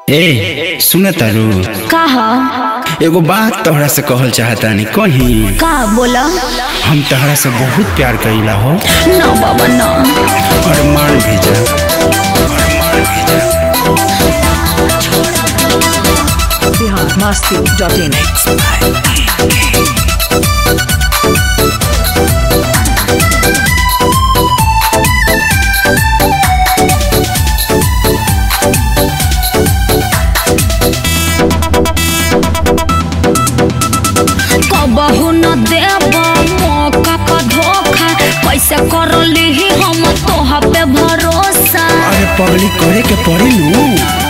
ए सुन तारू का ह एगो बात तोहरा से कहल चाहतानी कहीं का बोला हम तोहरा से बहुत प्यार कईला हो ना बाबा ना और मान भेजा अरमान भेजा बिहार मस्ती डॉट इन कबहू न देब मौका का धोखा कैसे कर ली हम तोहा पे भरोसा अरे पगली करे के पड़ी नू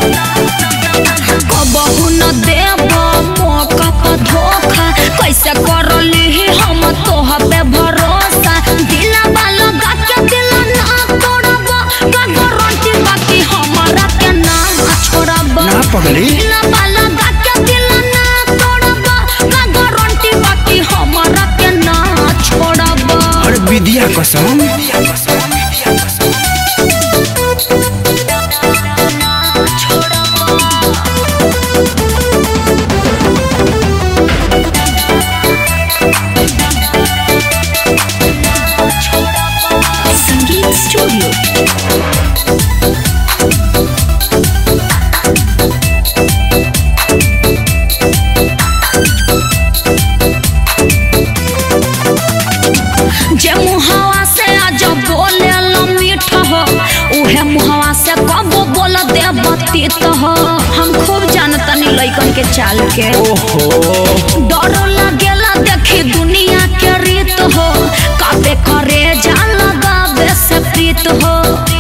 कबहू न देब मौका का धोखा कैसे कर ली हम तोहा पे भरोसा दिला वाला गा के दिल ना तोड़ब का गारंटी बाकी हमारा के ना छोड़ब ना पगली दिला वाला गा के दिल ना तोड़ब का गारंटी बाकी हमारा के ना छोड़ब और विद्या कसम संगीत स्टूडियो जे मुहावा से आज बोले लो मीठ हो उहे मुहावा से कब बोल दे बतीत हो हम खूब जानतनी लइकन के चाल के ओहो डर लागेला देखी दुनिया के रीत हो काबे करे जान लगावे से प्रीत हो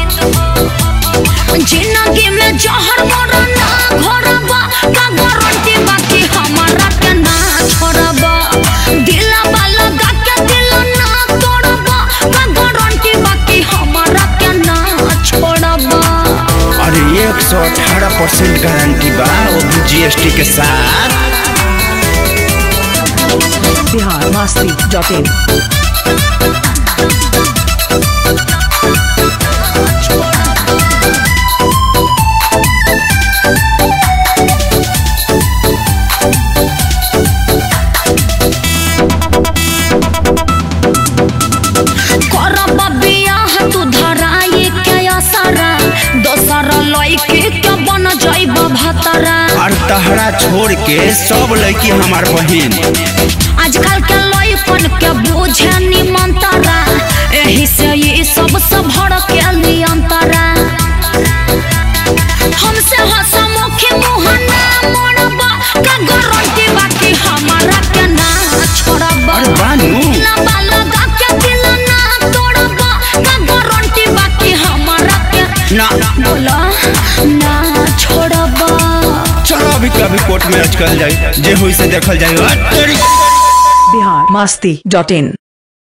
जिंदगी में जहर मरा ना घोरबा का गारंटी बाकी हमारा के ना छोड़बा दिला वाला गा के दिल ना तोड़बा का गारंटी बाकी हमारा के ना छोड़बा अरे एक सौ अठारह परसेंट गारंटी बा वो भी जीएसटी के साथ बिहार मस्ती डॉट इन करब बियाह तू धराई के असरा दोसर लइके के बन जाइब भतरा और तहरा छोड़ के सब लड़की हमार बहन आजकल के लइकन के बुझे निमंतरा एही से ये सब सब भड़ के नियंतरा हमसे हसमुखी मुँह ना मोड़बा का गारंटी बाकी हमारा के ना छोड़बा अरे बानू लबा लगा के दिल ना तोड़बा का गारंटी बाकी हमारा के ना बोला ना छोड़बा चलो अभी कभी कोर्ट में अटकल जाए जे हुई से देखल जाए बिहार मस्ती डॉट इन